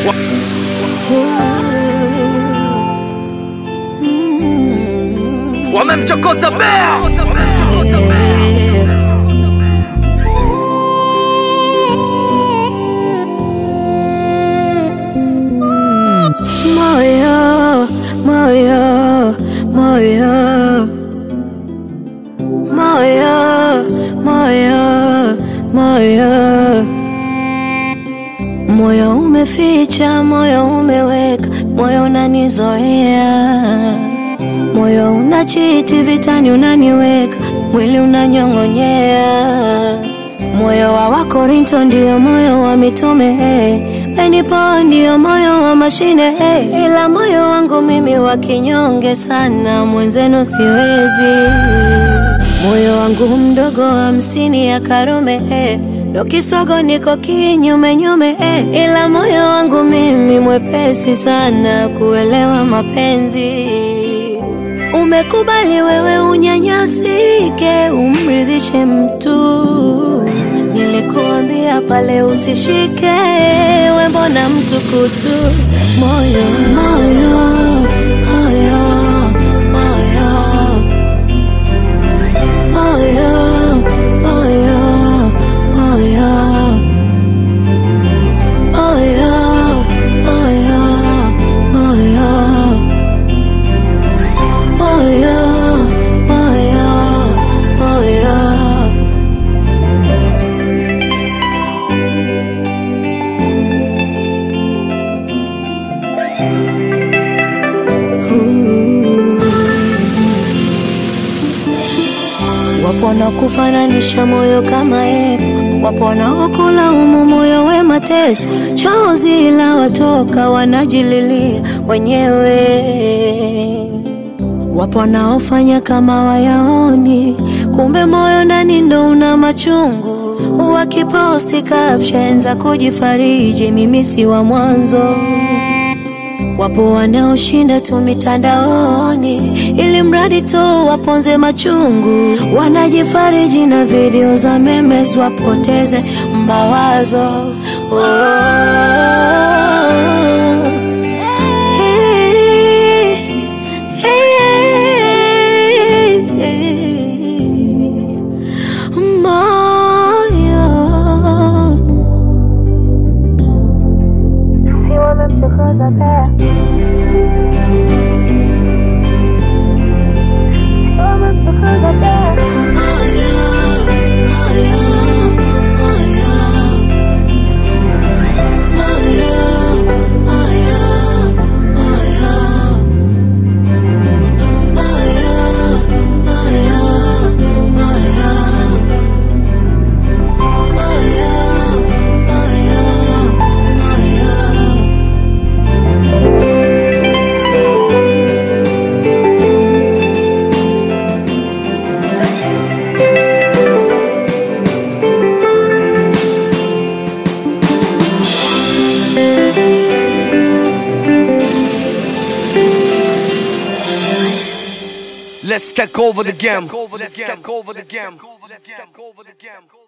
wamemchokoza bea Moyo, moyo, moyo, moyo, moyo, moyo, moyo umeficha, moyo umeweka, moyo unanizoea, moyo unachiti vitani, unaniweka mwili unanyong'onyea, moyo wa Wakorinto ndio moyo wa mitume hey. Benipo ndio moyo wa mashine hey. Ila moyo wangu mimi wa kinyonge sana, mwenzenu siwezi. Moyo wangu mdogo hamsini ya Karume hey. Ndo kisogo niko kinyume nyume hey. Ila moyo wangu mimi mwepesi sana kuelewa mapenzi Umekubali wewe unyanyasike, umridhishe mtu. Nilikuambia pale usishike, we mbona mtu kutu? Moyo, moyo, moyo, moyo, moyo, moyo, moyo, moyo, moyo, moyo. Moyo, moyo, moyo. Wapo wanaokufananisha moyo kama epo, wapo wanaokulaumu moyo we mateso, chozi la watoka wanajililia wenyewe. Wapo wanaofanya kama wayaoni, kumbe moyo ndani ndo una machungu. Wakiposti caption za kujifariji, mimi si wa mwanzo. Wapo wanaoshinda tu mitandaoni ili mradi tu waponze machungu, wanajifariji na video za memes wapoteze mawazo. Oh. Hey, hey, hey. Moyo si wamemchokoza pea si wamemchokoza pea moyo moyo moyo moyo moyo moyo Let's take over the game. Let's take over the game. Let's take over the game.